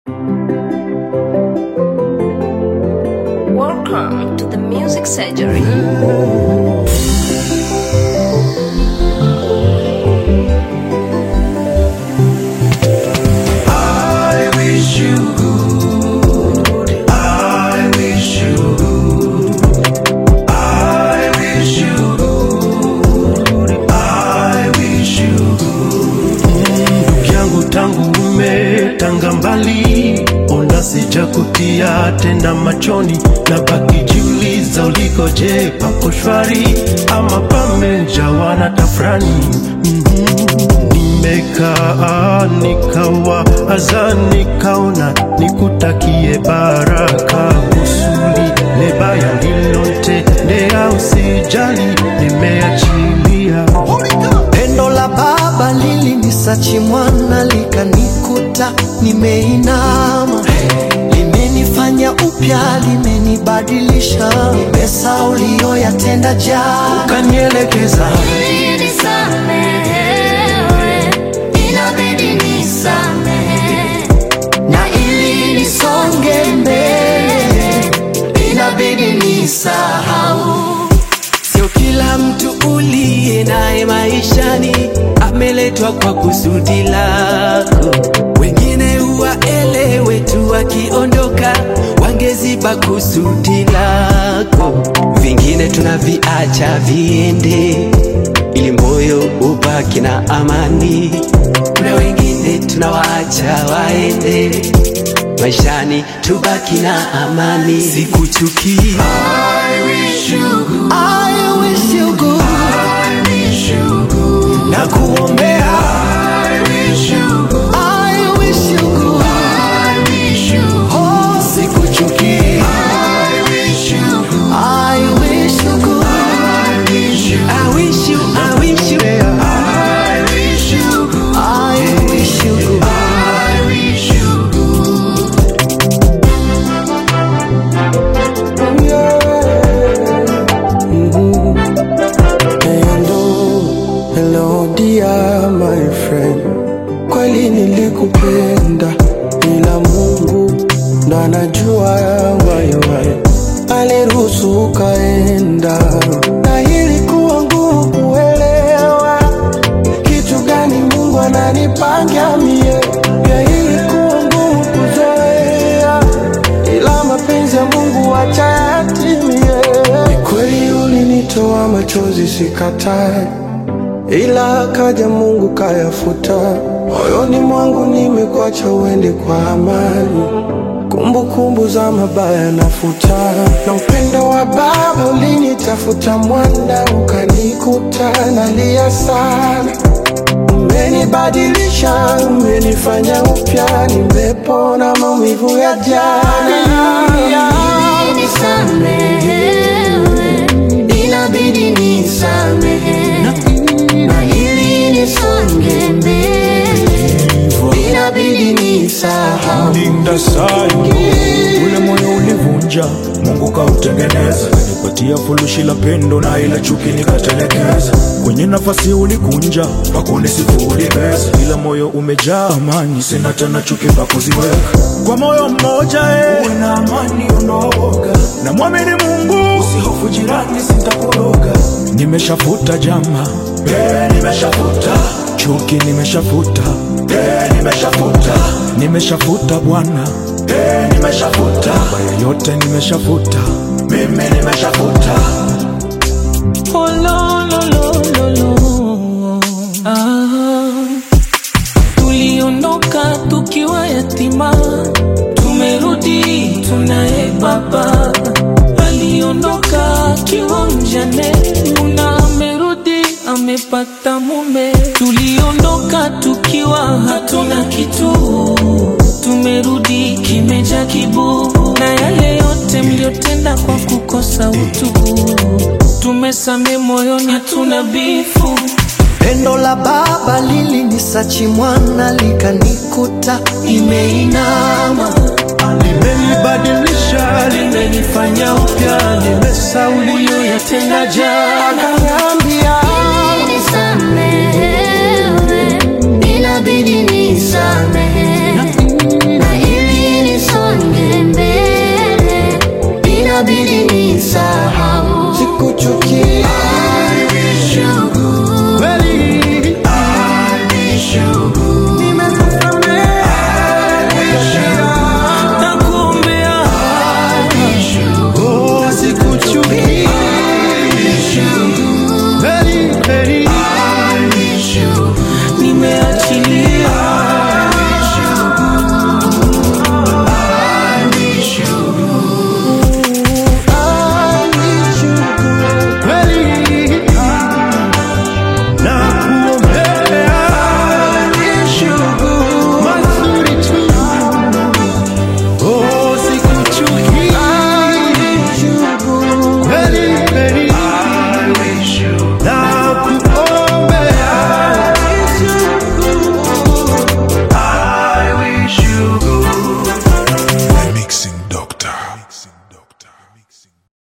Welcome to the Music Surgery. I wish you good. I wish you good. I wish you good. I wish you good. Ndugu yangu tangu umetanga mbali, ona sijakutia tena machoni, na baki jiuliza ulikoje, papo shwari ama pamejawa na tafrani nimekaa nikawa aza nikaona nikutakie baraka kusuli lebaya ndilotendea usijali nimeachilia Pendo la baba lilinisachi mwana likanikuta nimeinama, limenifanya upya, limenibadilisha, nimesa uliyoyatenda jana kanielekeza Nisamehewe, inabidi nisamehe. na ili nisonge mbele inabidi nisahau. Sio kila mtu uliye naye maishani ameletwa kwa kusudi lako. Wengine huwaelewe tu, wakiondoka wangeziba kusudi lako. Vingine tunaviacha viende, ili moyo ubaki na amani. Kuna wengine tunawaacha waende, maishani tubaki na amani. Sikuchukii I wish you good. I wish you good. I wish you good. na kuombea I wish you good. I wish you good. I wish you good. Oh, sikuchukii. I wish you good. I wish you good. I wish you I wish you, I wish you. I wish you good. I wish you good. I wish you good. Hello, hello dear my friend, kweli nilikupenda, ila Mungu ndo anajua waiwai, aliruhusu ukaenda, na ilikuwa ngumu kuelewa kitu gani Mungu ananipangia mie, pia ilikuwa ngumu kuzoea, ila mapenzi ya Mungu wacha yatimie. Ni kweli ulinitoa machozi, sikatai, ila kaja Mungu kayafuta. Moyoni mwangu nimekuacha uende kwa amani, kumbukumbu za mabaya nafuta, na upendo wa Baba ulinitafuta, mwana ukanikuta, nalia sana umenibadilisha, umenifanya upya, nimepona maumivu ya jana. Nisamehewe, inabidi nisamehe. Na ili nisonge mbele, inabidi nisahau. linda sana ule moyo ulivunja mungu kautengeneza kanipatia furushi la pendo na ila chuki nikatelekeza kwenye nafasi ulikunja pakunisifu ulibeza ila moyo umejaa amani sina tena chuki pakuziweka kwa moyo mmoja eh. uwe na amani unaoga na mwamini mungu usihofu jirani sitakuroga nimeshafuta jama eh, nimeshafuta chuki nimeshafuta eh, nimeshafuta nimeshafuta bwana eh, nimeshafuta mabaya yote nimeshafuta mimi nimeshafuta Oh, lo, lo, lo, lo, lo. Ah. Tuliondoka tukiwa yatima, tumerudi tunaye baba. Aliondoka akiwa mjane, una amerudi amepata mume. Tuliondoka tukiwa hatuna kitu, tumerudi kimeja kibu, na yale yote mliotenda kwa kukosa utu, tumesame moyoni, hatuna bifu. Pendo la baba lilinisachi mwana likanikuta nimeinama, limenibadilisha limenifanya upya nimesauliwa Uliyoyatenda jana akaniambia Nisamehewe, inabidi nisamehe. Na ili Doctor.